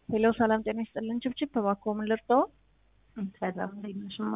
ሄሎ ሰላም ጤና ይስጥልን። ችብችብ እባክዎ ምን ልርዳዎ? ሰላም እንዴት ነሽ? እማ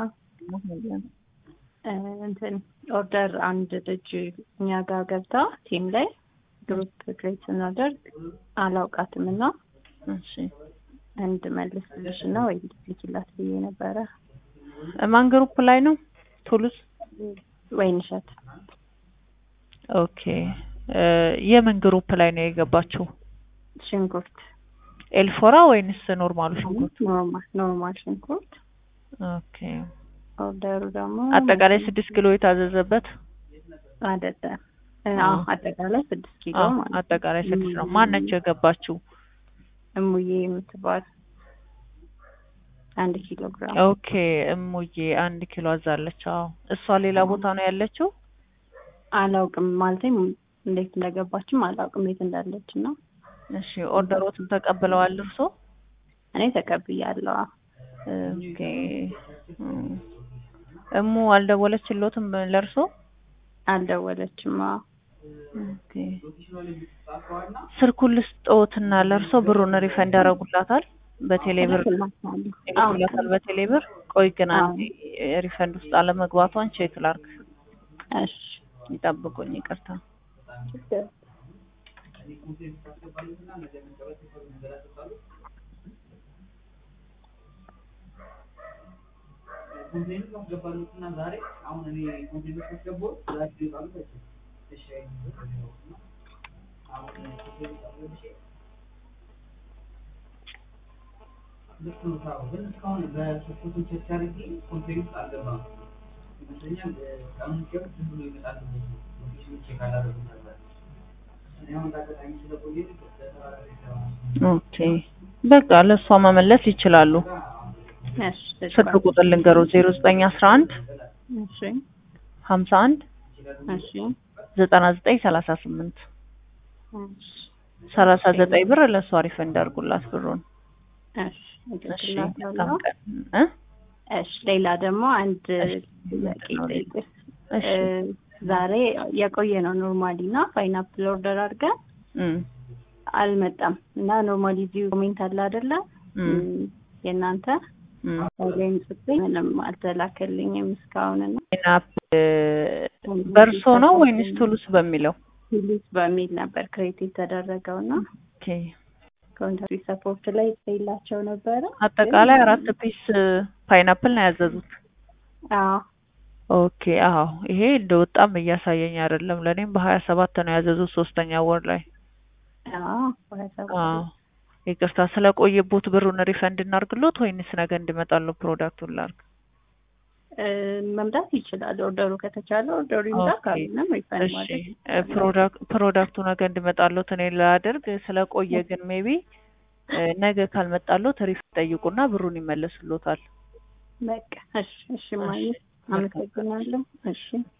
እንትን ኦርደር አንድ ልጅ እኛ ጋር ገብታ ቲም ላይ ግሩፕ ክሬት ስናደርግ አላውቃትም እና እሺ እንድመልስልሽ እና ወይ ልክላት ብዬ ነበረ። ማን ግሩፕ ላይ ነው? ቱሉዝ ወይንሸት ኦኬ። የምን ግሩፕ ላይ ነው የገባችው? ሽንኩርት ኤልፎራ ወይንስ ኖርማሉ ሽንኩርት? ኖርማል ኖርማል ሽንኩርት ኦኬ። ኦርደሩ ደግሞ አጠቃላይ ስድስት ኪሎ የታዘዘበት አይደለም። አዎ አጠቃላይ ስድስት ኪሎ አዎ፣ ማለት ነው። አጠቃላይ ስድስት ነው። ማነች የገባችው? እሙዬ የምትባል አንድ ኪሎ ግራም ኦኬ እሙዬ አንድ ኪሎ አዛለች። አዎ እሷ ሌላ ቦታ ነው ያለችው። አላውቅም ማለት እንዴት እንደገባችም አላውቅም የት እንዳለች እና እሺ ኦርደሮትን ተቀብለዋል እርሶ? እኔ ተቀብያለሁ። አዎ። ኦኬ እም፣ እሙ አልደወለችሎትም ለእርሶ? አልደወለችም። አዎ። ኦኬ ስልኩን ልስጥዎትና ለእርሶ ብሩን ሪፈንድ ያደርጉላታል በቴሌ ብር እልክላታለሁ። ይልኩላታል በቴሌ ብር። ቆይ ግን አንዴ ሪፈንድ ውስጥ አለመግባቷን ቼክ ላርግ። እሺ ይጠብቁኝ፣ ይቅርታ። ኮንቴንት ማስገባሉትና ዛሬ አሁን እኔ ኮንቴንት ማስገባው ዛሬ ይባሉ እሺ አሁን ኮንቴንት አስገብቼ ልክ ነው ታው ግን እስካሁን በሶስቱ ቼክ አድርጌ ኮንቴንት አልገባም ይመስለኛል ቀኑን ቼክ ዝም ብሎ ይመጣል ሎኬሽን ቼክ አላደረጉም ነበር እኔ አሁን ታገጣኝ ስለቆየ ለተራራሪ ስራ ኦኬ በቃ ለእሷ መመለስ ይችላሉ። እሺ ስልክ ቁጥር ልንገሩ ዜሮ ዘጠኝ አስራ አንድ እሺ ሀምሳ አንድ እሺ ዘጠና ዘጠኝ ሰላሳ ስምንት እሺ ሰላሳ ዘጠኝ ብር ለእሷ ሪፈንድ አድርጉላት ብሩን። እሺ እሺ እልክላታለሁ። በጣም ቀን እ እሺ ሌላ ደግሞ አንድ እሺ፣ ጥያቄ ምንድን ነው ልጠይቅሽ። እሺ እ ዛሬ የቆየ ነው ኖርማሊ እና ፓይናፕል ኦርደር አድርገን እም አልመጣም እና ኖርማሊ እዚሁ ኮሜንት አለ አይደለ እም እም፣ የእናንተ እም ላይም ጽፌ ምንም አልተላከልኝም እስካሁን እና ናፕ በእርሶ ነው ወይንስ ቱሉስ በሚለው? ቱሉስ በሚል ነበር ክሬት የተደረገው እና ኦኬ ኮንትሪ ሰፖርት ላይ ጽፌላቸው ነበረ። አጠቃላይ አራት ፒስ ፓይናፕል ነው ያዘዙት። አዎ ኦኬ አዎ ይሄ እንደወጣም እያሳየኝ አይደለም። ለእኔም በሀያ ሰባት ነው ያዘዙት ሶስተኛ ወር ላይ። አዎ በሀያ ሰባት አዎ ይቅርታ ስለቆየቦት ብሩን ሪፈንድ እናርግሎት ወይንስ ነገ እንዲመጣሉ ፕሮዳክቱን ላርግ? እ፣ መምጣት ይችላል። ኦርደሩ ከተቻለ ኦርደሩ ይምጣ፣ ኦኬ። ካልሆነም ሪፈንድ እሺ ማድረግ እ፣ ፕሮዳክ- ፕሮዳክቱ ነገ እንዲመጣሎት እኔ ላደርግ ስለቆየ ግን ሜቢ ነገ ካልመጣሎት ሪፈንድ ጠይቁና ብሩን ይመለስሎታል። በቃ እሺ፣ እሺ፣ ማየ እሺ፣ መልካም አመሰግናለሁ። እሺ